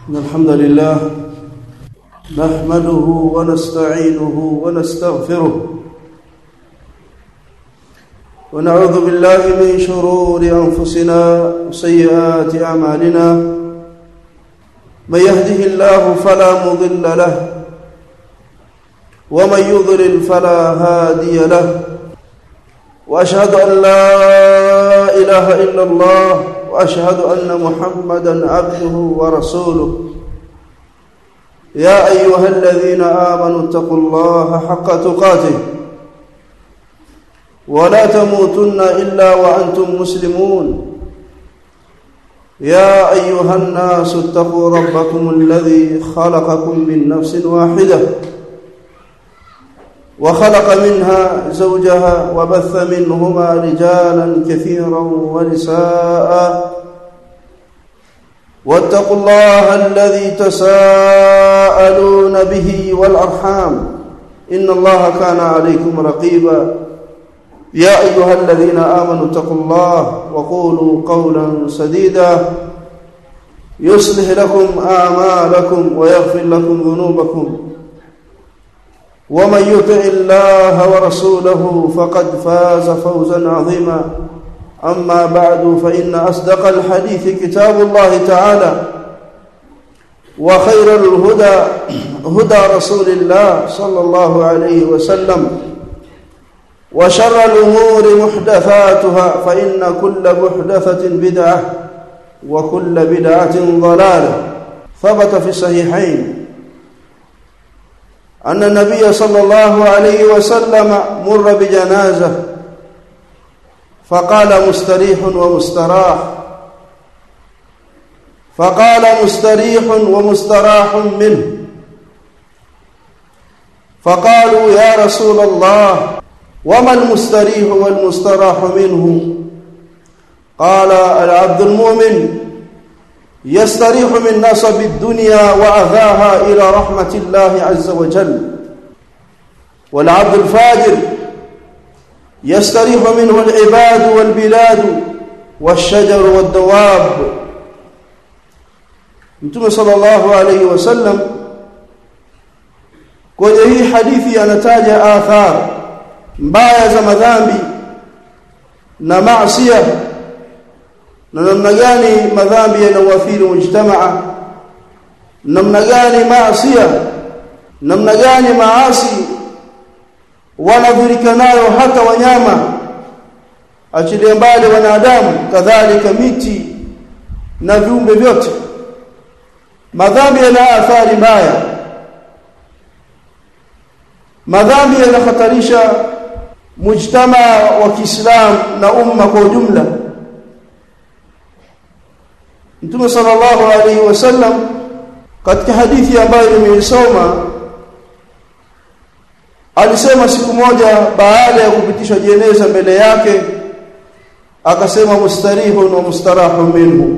إن الحمد لله نحمده ونستعينه ونستغفره ونعوذ بالله من شرور أنفسنا وسيئات أعمالنا من يهده الله فلا مضل له ومن يضلل فلا هادي له واشهد ان لا اله الا الله واشهد ان محمدا عبده ورسوله يا ايها الذين امنوا اتقوا الله حق تقاته ولا تموتن الا وانتم مسلمون يا ايها الناس اتقوا ربكم الذي خلقكم من نفس واحده وخلق منها زوجها وبث منهما رجالا كثيرا ونساء واتقوا الله الذي تساءلون به والارحام ان الله كان عليكم رقيبا يا ايها الذين امنوا اتقوا الله وقولوا قولا سديدا يصلح لكم اعمالكم ويغفر لكم ذنوبكم ومن يطع الله ورسوله فقد فاز فوزا عظيما اما بعد فان اصدق الحديث كتاب الله تعالى وخير الهدى هدى رسول الله صلى الله عليه وسلم وشر الامور محدثاتها فان كل محدثه بدعه وكل بدعه ضلاله ثبت في الصحيحين أن النبي صلى الله عليه وسلم مر بجنازة فقال مستريح ومستراح فقال مستريح ومستراح منه فقالوا يا رسول الله وما المستريح والمستراح منه قال العبد المؤمن يستريح من نصب الدنيا وأذاها إلى رحمة الله عز وجل والعبد الفاجر يستريح منه العباد والبلاد والشجر والدواب Mtume sallallahu alayhi wasallam kwenye hii hadithi anataja athar mbaya za madhambi na maasiya na namna gani madhambi yanauathiri mujtamaa namna gani maasiya namna gani maasi wanadhurika nayo hata wanyama achilia mbali wanadamu kadhalika miti na viumbe vyote madhambi yana athari mbaya madhambi yanahatarisha mujtamaa wa Kiislamu na umma kwa ujumla Mtume sallallahu alaihi wasallam katika hadithi ambayo nimeisoma alisema siku moja baada ya kupitishwa jeneza mbele yake akasema mustarihun wa mustarahun minhu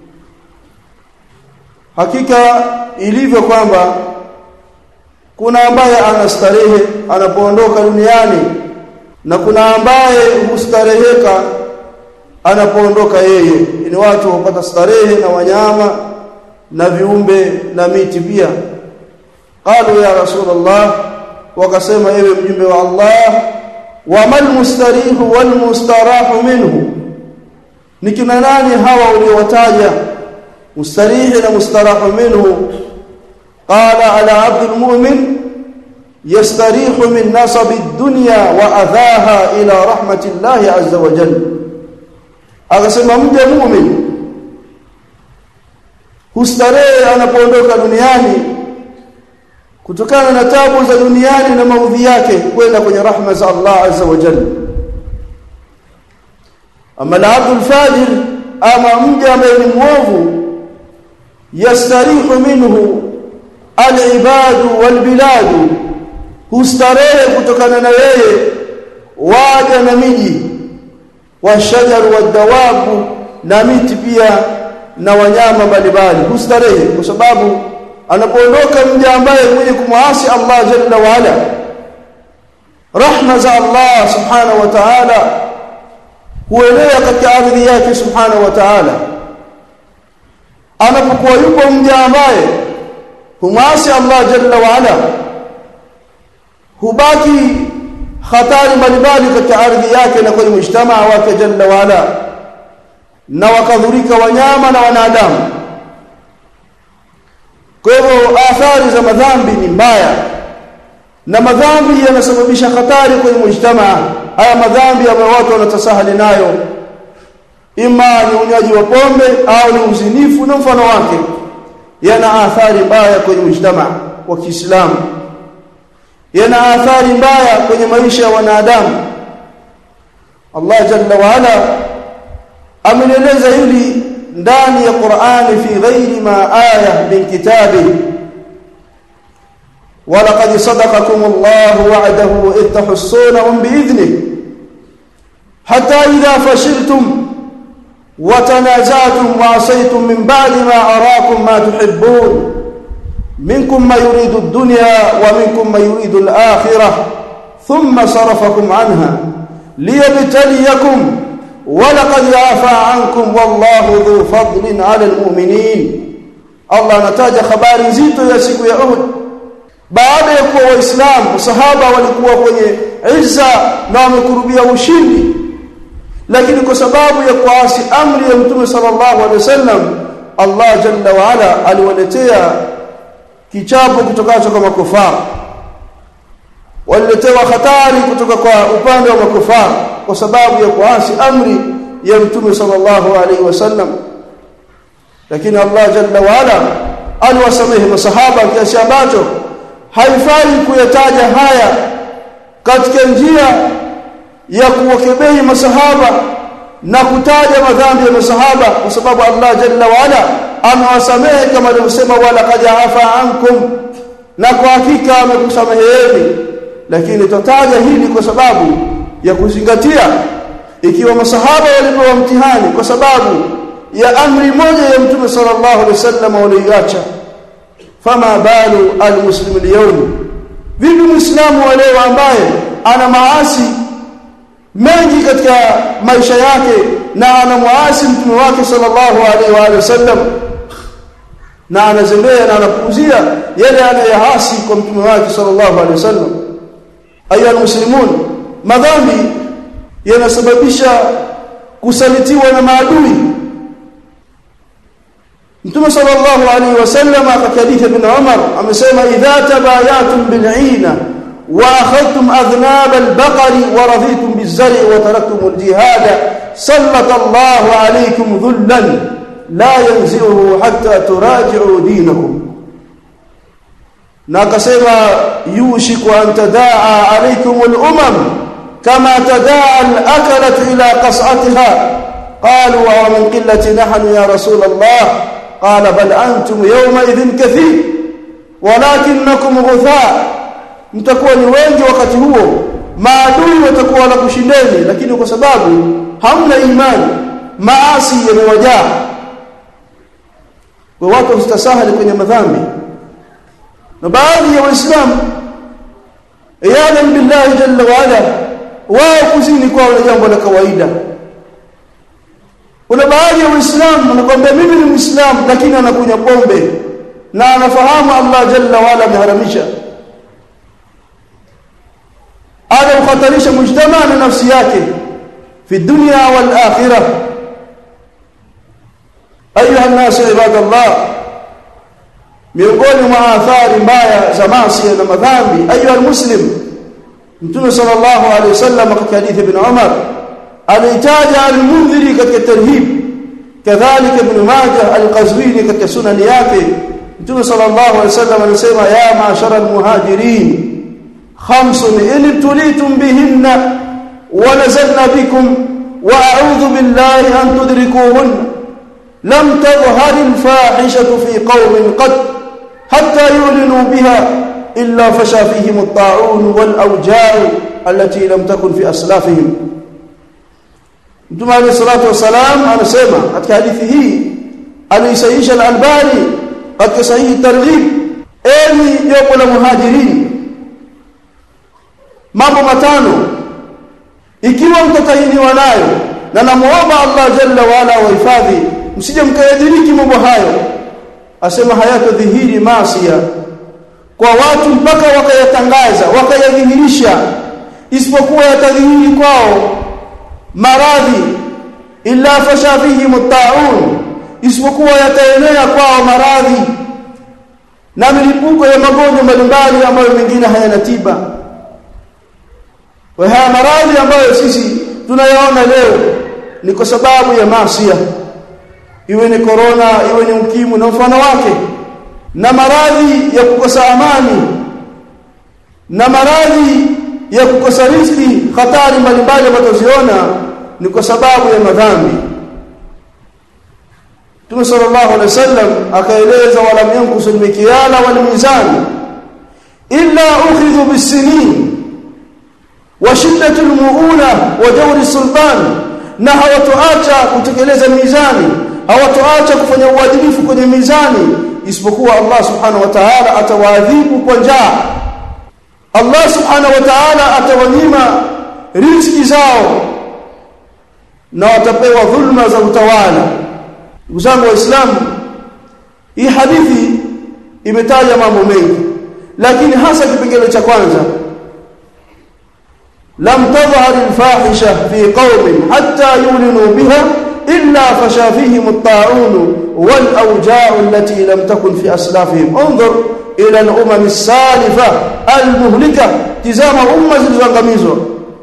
hakika ilivyo kwamba kuna ambaye anastarehe anapoondoka duniani na kuna ambaye hustareheka anapoondoka yeye ni watu wapata starehe na wanyama na viumbe na miti pia qalu ya rasulullah wakasema ewe mjumbe wa Allah wa mal mustarihu wal mustarahu minhu nikina nani hawa uliowataja mustarihi na mustarahu minhu qala ala abd almu'min yastarihu min nasab ad-dunya wa adhaha ila rahmati Allah azza wa jalla akasema mja muumini hustarehe anapoondoka duniani kutokana na tabu za duniani na maudhi yake kwenda kwenye rahma za Allah azza wa jalla ama al-abdul fajir ama mja ambaye ni mwovu yastarihu minhu al-ibadu wal-biladu hustarehe kutokana na yeye waja na miji washajaru wadawabu na miti pia na wanyama mbalimbali hustarehe kwa sababu anapoondoka mja ambaye mwenye kumwasi Allah jalla wa ala rahma za Allah subhanahu wa ta'ala huelea katika ardhi yake subhanahu wa ta'ala anapokuwa yupo mja ambaye humwasi Allah jalla wa ala hubaki hatari mbalimbali katika ardhi yake na kwenye mujtamaa wake jalla wa ala na wakadhurika wanyama na wanadamu kwa hivyo athari za madhambi ni mbaya na madhambi yanasababisha hatari kwenye mujtamaa haya madhambi ambayo watu wanatasahali nayo ima ni unywaji wa pombe au ni uzinifu na mfano wake yana athari mbaya kwenye mujtamaa wa Kiislamu yana athari mbaya kwenye maisha ya wanadamu Allah jalla wa ala ameleleza hili ndani ya Qur'ani fi ghairi ma aya min kitabi ولقد صدقكم الله وعده إذ تحسونهم بإذنه حتى إذا فشلتم وتنازعتم وعصيتم من بعد ما أراكم ما تحبون منكم ما يريد الدنيا ومنكم ما يريد الآخرة ثم صرفكم عنها ليبتليكم ولقد عفا عنكم والله ذو فضل على المؤمنين الله نتاج خبari nzito ya siku ya Uhud baada ya kuwa waislamu sahaba walikuwa kwenye izza na wamekurubia ushindi lakini kwa sababu ya kuasi amri ya mtume sallallahu alaihi wasallam Allah jalla wa ala aliwaletea kichapo kutokacho kwa makufara waliletewa hatari kutoka kwa upande wa makufara kwa sababu ya kuasi amri ya mtume sallallahu alaihi wasallam lakini Allah jalla wa ala aliwasamehe masahaba kiasi ambacho haifai kuyataja haya katika njia ya kuwakebehi masahaba na kutaja madhambi ya masahaba kwa sababu Allah jalla wa ala amewasamehe kama alivyosema wala qad afa ankum na kwa hakika amekusameheni lakini tutataja hili kwa sababu ya kuzingatia ikiwa masahaba walipewa mtihani kwa sababu ya amri moja ya mtume sallallahu alaihi wasallam waliacha fama balu almuslimu liyawm vipi muislamu wa leo ambaye ana maasi mengi katika maisha yake na anamwasi mtume wake sallallahu alaihi wa alihi wasallam na anazembea na anapuuzia yale anayohasi kwa mtume wake sallallahu alaihi wasallam ayuha almuslimun madhambi yanasababisha kusalitiwa na maadui Mtume sallallahu alaihi wasallam katika hadithi ibn Umar amesema idha tabayatum bil'ina wa akhadtum adhnab al-baqari wa raditum biz-zar'i wa taraktum al-jihad sallata Allahu alaykum dhullan la yanzihu hatta turaji'u dinakum na akasema yushiku an tadaa alaykum al-umam kama tadaa al-akalat ila qas'atiha qalu wa min qillati nahnu ya rasul Allah قال بل أنتم يومئذ كثير ولكنكم غثاء mtakuwa ni wengi wakati huo maadui watakuwa na kushindeni lakini kwa sababu hamna imani maasi yamewajaa kwa watu wastasahali kwenye madhambi na baadhi ya waislamu iyadan billahi jalla wa ala wao kuzini kwao ni jambo la kawaida kuna baadhi ya waislamu wanakuambia mimi ni muislamu lakini anakunywa pombe na anafahamu Allah jalla wala ameharamisha ada ukhatarisha mujtama na nafsi yake fi dunya wal akhirah ayuha an-nas ibadallah miongoni mwa athari mbaya za maasi na madhambi ayuha al-muslim mtume sallallahu alayhi wasallam katika hadithi ibn Umar alitaja al-Mundhiri katika tarhib kadhalika ibn Majah al-Qazwini katika sunani yake Mtume sallallahu alaihi wasallam anasema ya ma'shara al-muhajirin khamsun in tulitum bihinna wa nazalna bikum wa a'udhu billahi an tudrikuhun lam tadhhar al-fahishatu fi qaumin qad hatta yu'linu biha illa fasha fihim at-ta'un wal-awja' allati lam takun fi aslafihim Mtume عليه الصلاه والسلام anasema katika hadithi hii alisahihisha al-Albani katika sahihi targhib enyi jopo la muhajirin mambo matano ikiwa mtatahiniwa nayo na namuomba Allah jalla wa ala wahifadhi msije mkayadiriki mambo hayo asema hayatodhihiri masia kwa watu mpaka wakayatangaza wakayadhihirisha isipokuwa yatadhihiri kwao maradhi illa fasha fihi mutaun isipokuwa yataenea kwao maradhi na milipuko ya magonjwa mbalimbali ambayo mengine hayana tiba wa haya maradhi ambayo sisi tunayaona leo ni kwa sababu ya masia iwe ni korona iwe ni ukimwi na mfano wake na maradhi ya kukosa amani na maradhi ya kukosa riziki hatari mbalimbali ambazo ziona ni kwa sababu ya madhambi Mtume sallallahu alaihi wasallam akaeleza walam yankusul mikyala wal mizan illa ukhidhu bisinin wa shiddatul muuna wa dawri sultan na hawatoacha kutekeleza mizani hawatoacha kufanya uadilifu kwenye mizani isipokuwa Allah subhanahu wa ta'ala atawaadhibu kwa njaa Allah subhanahu wa ta'ala atawanyima riziki zao na watapewa dhulma za utawala ndugu zangu waislamu hii hadithi imetaja mambo mengi lakini hasa kipengele cha kwanza lam tadhhar alfahisha fi qaumin hatta yulinu biha illa fasha fihim at-ta'un wal awja'u allati lam takun fi aslafihim انظر ila al-umam as-salifa al-muhlika tizama umma zilizoangamizwa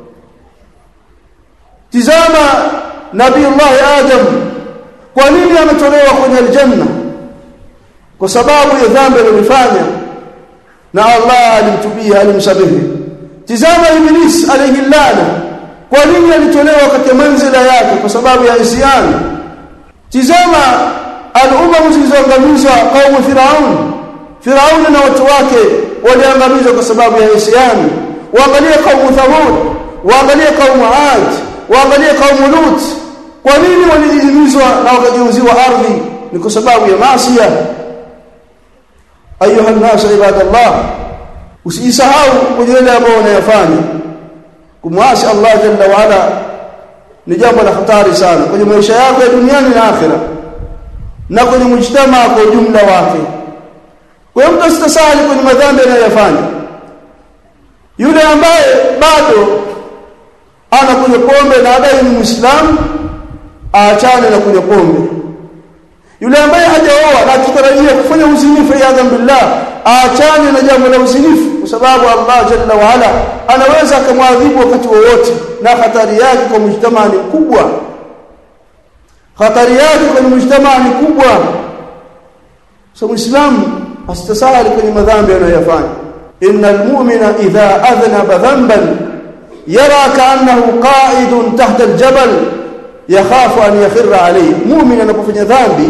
tizama nabii Allah Adam kwa nini ametolewa kwenye aljanna kwa sababu ya dhambi alilofanya na Allah alimtubia alimsamehe tizama iblis alayhi lana kwa nini alitolewa katika manzila yake kwa sababu ya isyan tizama al-umam zilizoangamizwa kaumu firaun firaun na watu wake waliangamizwa kwa sababu ya isyan waangalie kaumu thamud waangalie kaumu ad waangalie kaumu lut kwa nini walijihimizwa na wakageuziwa ardhi ni kwa sababu ya maasiya ayuha nas ibadallah usijisahau kwenye yale ambayo unayafanya kumwasi Allah jalla wa ala ni jambo la hatari sana kwenye maisha yako ya duniani na akhira na kwenye mujtama kwa ujumla wake kwa hiyo mtu asitasali kwenye madhambi anayoyafanya yule ambaye bado anakunywa pombe na adai ni muislamu aachane na kunywa pombe yule ambaye hajaoa na akitarajia kufanya uzinifu ya billah aachane na jambo la uzinifu kwa sababu Allah jalla wa ala anaweza akamwadhibu wakati wowote na hatari yake kwa mujtamaa ni kubwa hatari yake kwa mujtamaa ni kubwa so muislamu asitasahali kwenye madhambi anayoyafanya innal mu'mina idha adhnaba dhanban yara ka'annahu qa'idun tahta al-jabal yakhafu an yakhirra alayhi mu'min anapofanya dhambi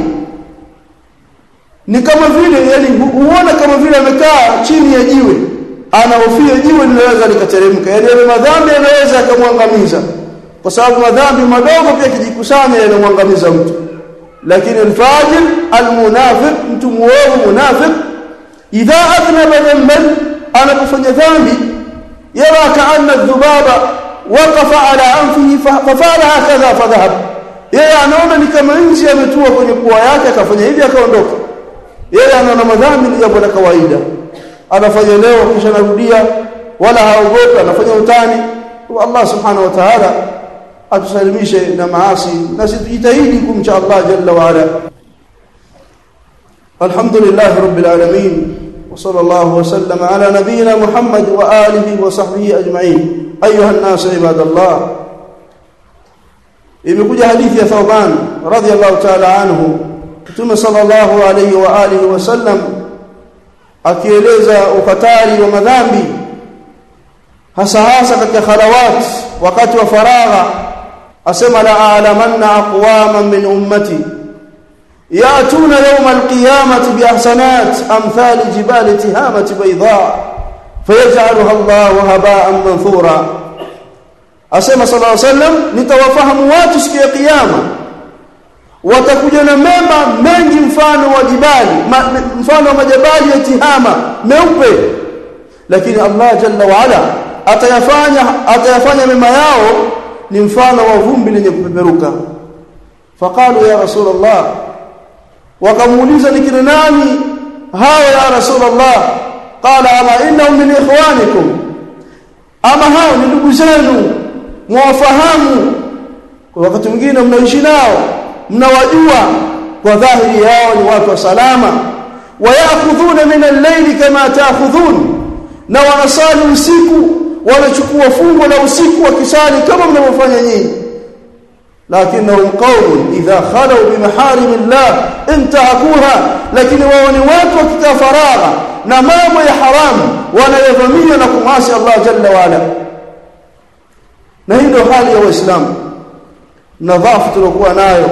ni kama vile yani huona kama vile amekaa chini ya jiwe anahofia jiwe linaweza likateremka yani yale madhambi yanaweza yakamwangamiza kwa sababu madhambi madogo pia kijikusanya yanamwangamiza mtu lakini alfajir almunafiq mtu muovu munafiq idha adnaba dhanban anapofanya dhambi yara ka'anna dhubaba waqafa ala anfihi fafala hakadha fadhahab yeye anaona ni kama nzi ametua kwenye pua yake akafanya hivi akaondoka yeye anaona madhambi ni jambo la kawaida anafanya leo kisha narudia wala haogopi anafanya utani Allah subhanahu wa ta'ala atusalimishe na maasi na situjitahidi kumcha Allah jalla wa ala alhamdulillah rabbil alamin wa sallallahu wa sallama ala nabiyyina muhammad wa alihi wa sahbihi ajma'in ayuha an-nas ibadallah imekuja hadithi ya Thawban radhiyallahu ta'ala anhu Mtume sallallahu alayhi wa alihi wasallam akieleza ukatari wa madhambi hasa hasa katika khalawat wakati wa faragha asema la a'lamanna aqwaman min ummati yatuna yawm alqiyamati bi ahsanat amthal jibal tihamati bayda fayaj'aluha Allahu haba'an manthura asema sallallahu alayhi wasallam nitawafahamu watu siku ya kiyama watakuja na mema mengi mfano wa jibali ma, mfano wa majabali ya tihama meupe lakini Allah jalla wa ala atayafanya atayafanya mema yao ni mfano wa vumbi lenye kupeperuka faqalu ya rasulullah wakamuuliza ni kina nani hao ya rasulullah qala ama innahum min ikhwanikum ama hao ni ndugu zenu mwafahamu kwa wakati mwingine mnaishi nao mnawajua kwa dhahiri yao ni watu wa salama wayakhudhuna min al-layli kama ta'khudhun na wanasali usiku wanachukua fungo la usiku wakisali kama mnavyofanya nyinyi lakinnahum qaumun idha khalu bimaharim Allah intahakuha lakini wao ni watu wakikaa faragha na mambo ya haramu wanayavamia na kumasi Allah jalla wa ala na hii ndio hali ya waislamu nadhafu tuliokuwa nayo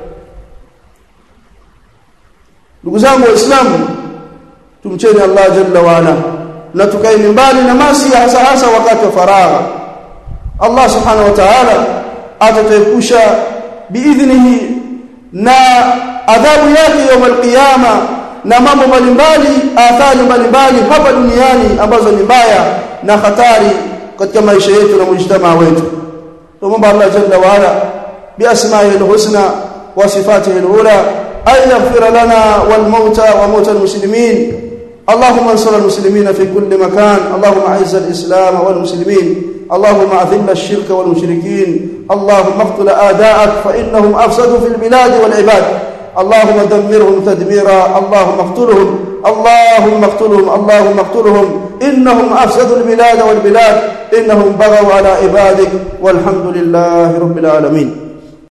ndugu zangu waislamu tumcheni Allah jalla wa ala na tukae mbali na masi hasa hasa wakati wa faragha Allah subhanahu wa ta'ala atatuepusha biidhnihi na adhabu yake يوم القيامه na mambo mbalimbali athari mbalimbali hapa duniani ambazo ni mbaya na hatari katika maisha yetu na mujtamaa wetu tuomba Allah jalla wa ala biasma'ihi alhusna wa sifatihi alula ay yaghfir lana wal mauta wa mauta almuslimin اللهم انصر المسلمين في كل مكان اللهم اعز الاسلام والمسلمين اللهم اذل الشرك والمشركين اللهم اقتل اعداءك فانهم افسدوا في البلاد والعباد اللهم دمرهم تدميرا اللهم اقتلهم اللهم اقتلهم اللهم اقتلهم انهم افسدوا البلاد والبلاد انهم بغوا على عبادك والحمد لله رب العالمين